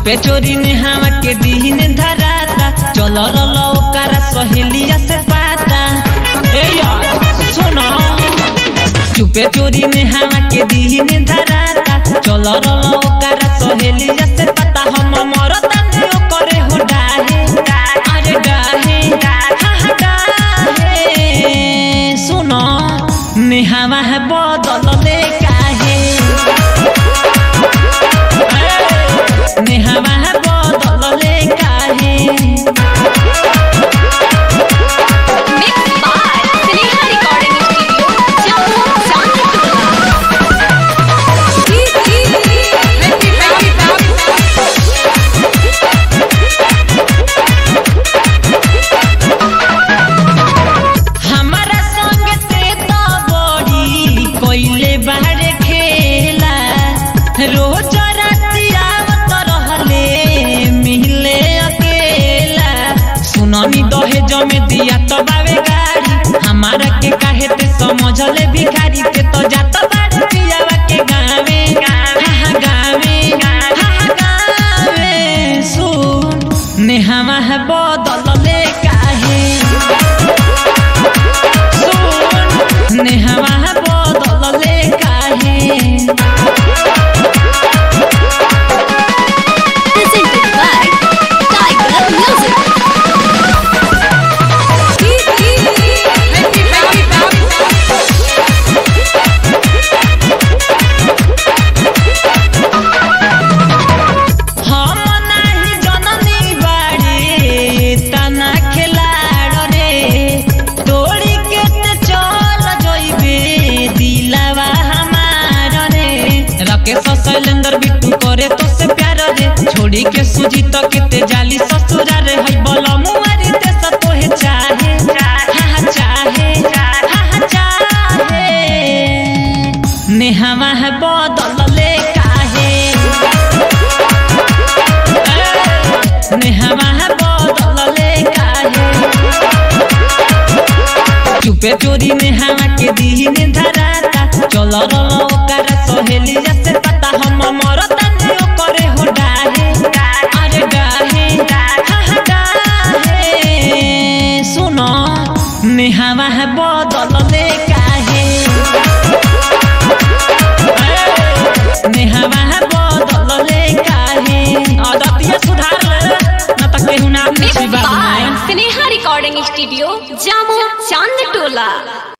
चुपे चोरी ने हवा के दीन धराता चल रल ओकरा सहेलिया से पाता ए यार सुनो चुपे चोरी में हवा के दीन धराता चल रल ओकरा सहेलिया से पता हम मरता ने ओकरे हो डाहे अरे डाहे हा हा डाहे सुनो नेहावा है बदल ले काहे नेहावा है बदल ले काहे Mixed by Sneha Recording Studio, Jammu, Chandipur. हमारा संग से तो बड़ी कोइले बाहर खेला रोज राति आवत रहले मिले अकेला सुननी दहेज में दिया तो बावे गाड़ी हमारा के काहे ते समझले भिखारी ते तो जात बाड़ी पियावा के गावे हा हा गावे हा हा गावे सुन नेहावा है बदलले काहे नेहवा बदलले काहे Presented by Tiger Music. हम नाही जननी बाड़ी तना खिलाड़ रे तोड़ी के ते चल जइबे दिलावा हमार रे राकेश शैलेंद्र बिट्टू करे तो से प्यार रे छोड़ी के सुजी तो केते जाली ससुरा रे हई बोल मुआरी ते स तोहे चाहे हा हा चाहे हा हा चाहे नेहवा है बदलले काहे नेहवा है बदलले काहे चुपे चोरी में हवा के दीन धराता चल रल ओकरा सहेलिया से पता हम मरता ने ओकरे हो डाहे अरे डाहे हा हा डाहे सुनो नेहवा है बदलले काहे नेहवा है बदलले काहे आदतिया सुधार ले ना त केहू नाम Mixed नहीं बाबू by Sneha Recording Studio, Jammu, Chandipur.